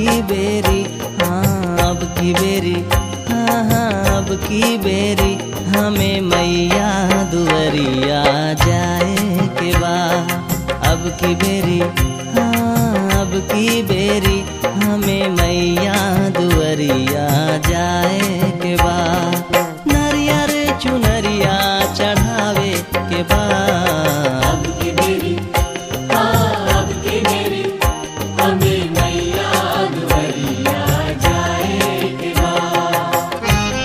की बेरी हाँ अब की बेरी हाँ हाँ अब की बेरी हमें मैया दुवरिया जाए के बा अब की बेरी हाँ अब की बेरी हमें मैया दुवरिया जाए के बा नरियर चुनरिया चढ़ावे के बा अब की बेरी हाँ अब की बेरी हमें मैया दुवरिया जाए के बाद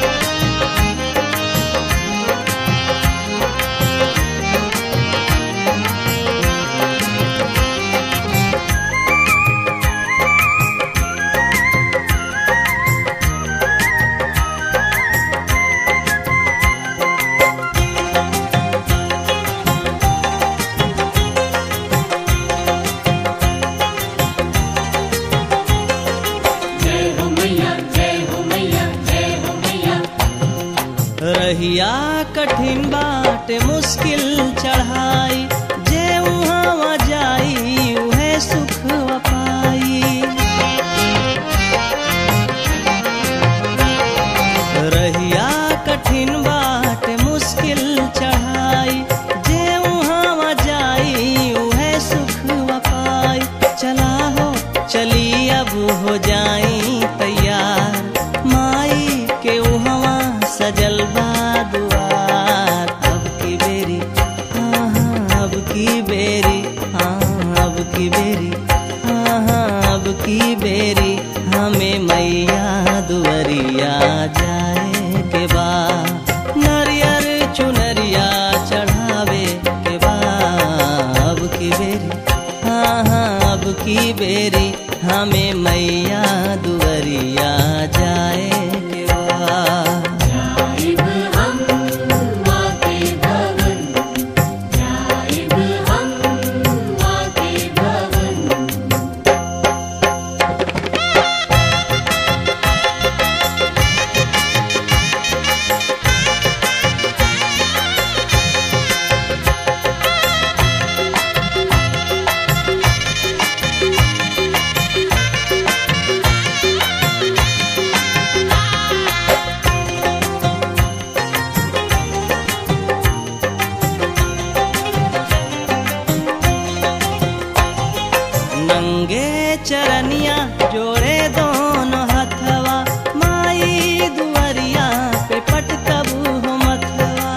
जय हो मैया जय हो मैया जय हो मैया रहिया कठिन बाट मुश्किल चढ़ाई जे उहाँ जाई उहे सुख पाई रहिया कठिन बाट मुश्किल चढ़ाई जे उहाँ जाई उहे सुख पाई चला हो चली अब हो जाई तैयार माई के उहवा सजल बा दुआर अब की बेरी हाँ हाँ अब की बेरी हाँ अब की बेरी हाँ हाँ अब की बेरी हमें मैया दुवरिया जाए के बा नरियर चुनरिया चढ़ावे के बा अब की बेरी हाँ हाँ अब की बेरी हमें मैया दुवरिया जाए के बा जाइब हम माँ के भवन जाइब हम माँ के भवन नंगे चरनिया जोड़े दोनों हथवा माई दुवरिया पे पटकबू हो मथवा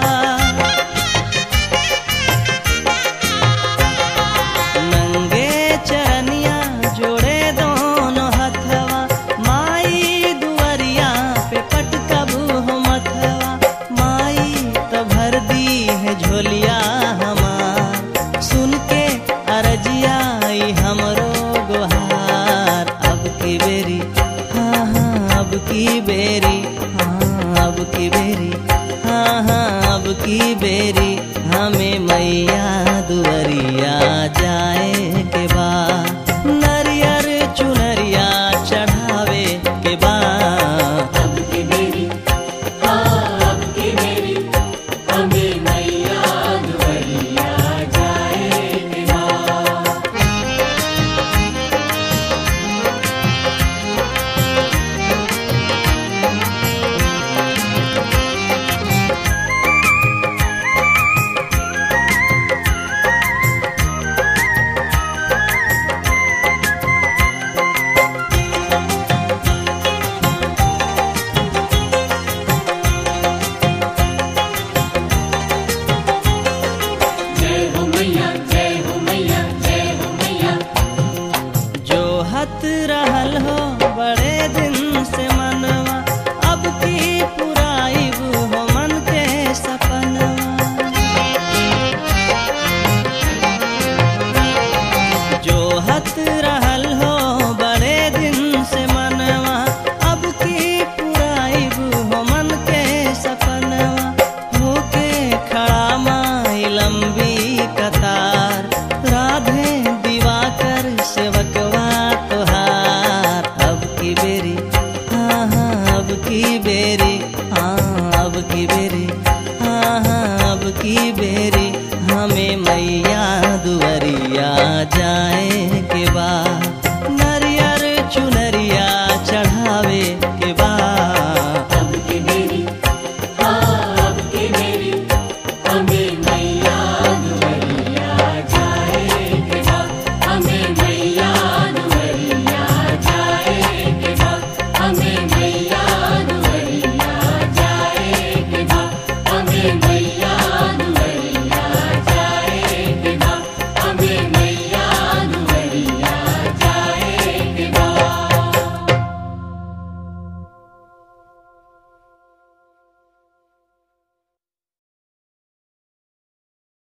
नंगे चरनिया जोड़े दोनों हथवा माई दुवरिया पे पटकबू हो मथवा माई तो भर दी है झोलिया हमार सुन के अरजिया आई हमरो गुहार अब की बेरी हाँ हाँ अब की बेरी हाँ अब की बेरी हाँ हाँ अब की बेरी हमें मैया दुवरिया जाए के बा नरियर चुनरिया चढ़ावे के बा अब की बेरी हाँ अब की बेरी हमें मैया दुवरिया जाए के बाद जय हो मैया जय हो मैया जय हो मैया जो हत रहल हो बड़े दिन से मा